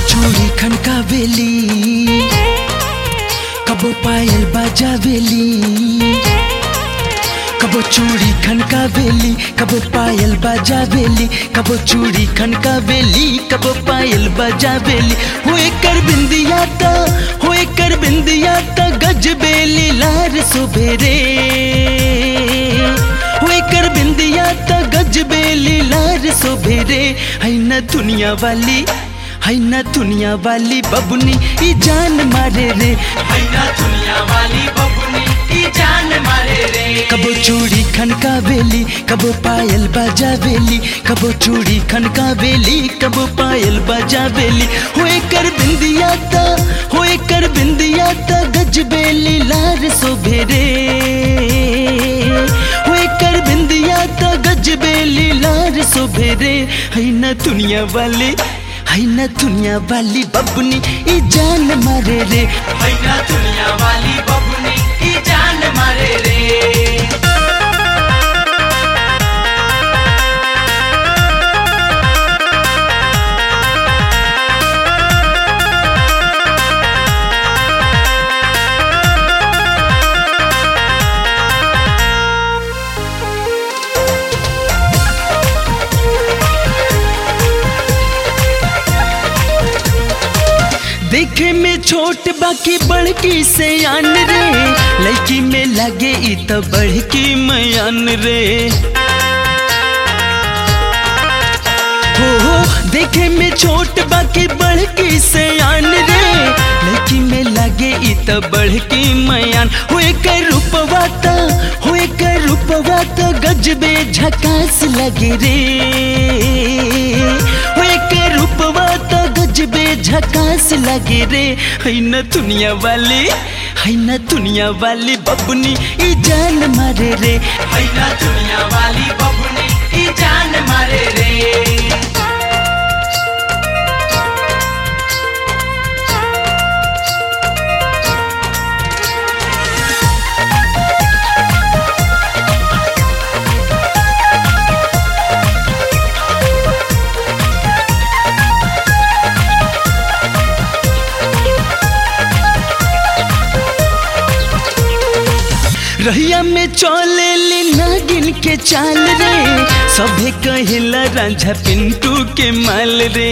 चूड़ी खनकावेली कबो पायल बजावेली कबो चूड़ी खनकावेली कबो पायल बजावेली कबो चूड़ी खनकावेली कबो पायल बजावेली होए कर बिंदिया ता होए कर बिंदिया ता गजबेली लार सुबेरे होए कर बिंदिया ता गजबेली लार सुबेरे है न दुनिया वाली है न दुनिया वाली बबुनी ई जान मारे रे है ना दुनिया वाली बबुनी की जान मारे रे कबो चूड़ी खनकावेली कबो पायल बजावेली कबो चूड़ी खनकावेली कबो पायल बजावेली होए कर बिंदिया ता होए कर बिंदिया ता गजबेली लार सोभेरे होए कर बिंदिया ता गजबेली लार सोभेरे है न दुनिया वाली है न दुनिया वाली बबुनी ई जान मारे रे है ना दुनिया वाली बबुनी की जान मारे रे देखे में छोट बाकी बड़की से आन रे लड़की में लगे ई तो बड़की मयान रे हो हो देखे में छोट बाकी बड़की से आन रे लड़की में लगे ई तो बड़की मयान होए कर रूपवा ता होए कर रूपवा ता गजबे झकास लगे रे होए कर रूपवा ता गजबे झकास लगे रे है न दुनिया वाली है न दुनिया वाली बबुनी ई जान मारे रे है ना दुनिया वाली बबुनी की जान मारे रे रहिया में चले ली नागिन के चाल रे सभे कहिला रांझा पिंटू के माल रे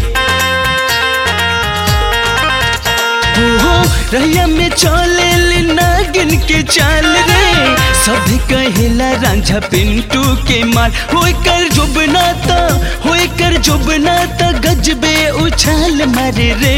हो हो रहिया में चले ली नागिन के चाल रे सभे कहिला रांझा पिंटू के माल होए कर जुबना ता होए कर जुबना ता गजबे उछाल मारे रे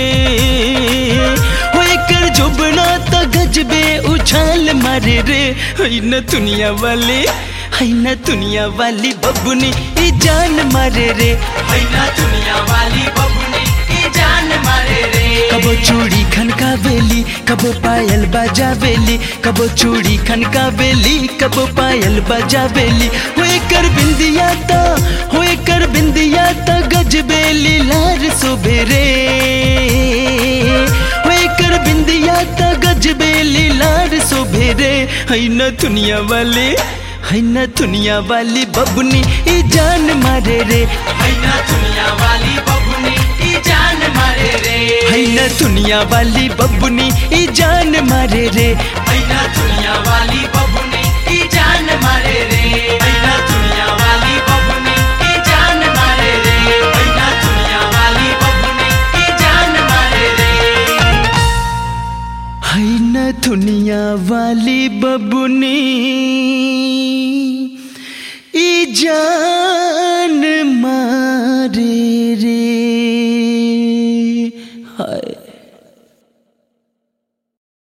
होए कर जुबना ता गजबे उछाल मारे रे है न दुनिया वाले है न दुनिया वाली बबुनी ई जान मारे रे है ना दुनिया वाली बबुनी की जान मारे रे कबो चूड़ी खनकावेली कबो पायल बजावेली कबो चूड़ी खनकावेली कबो पायल बजावेली होए कर बिंदिया ता होए कर बिंदिया ता गजबेली लार सुबेरे होए कर बिंदिया ता गजबेली लार सुबेरे है न दुनिया वाले है न दुनिया वाली बबुनी ई जान मारे रे है ना दुनिया वाली बबुनी की जान मारे रे है न दुनिया वाली बबुनी ई जान मारे रे है ना दुनिया वाली बबुनी की जान मारे रे है ना दुनिया वाली बबुनी की जान मारे रे है ना दुनिया वाली बबुनी की जान मारे रे है न दुनिया वाली बबुनी ई जान मारे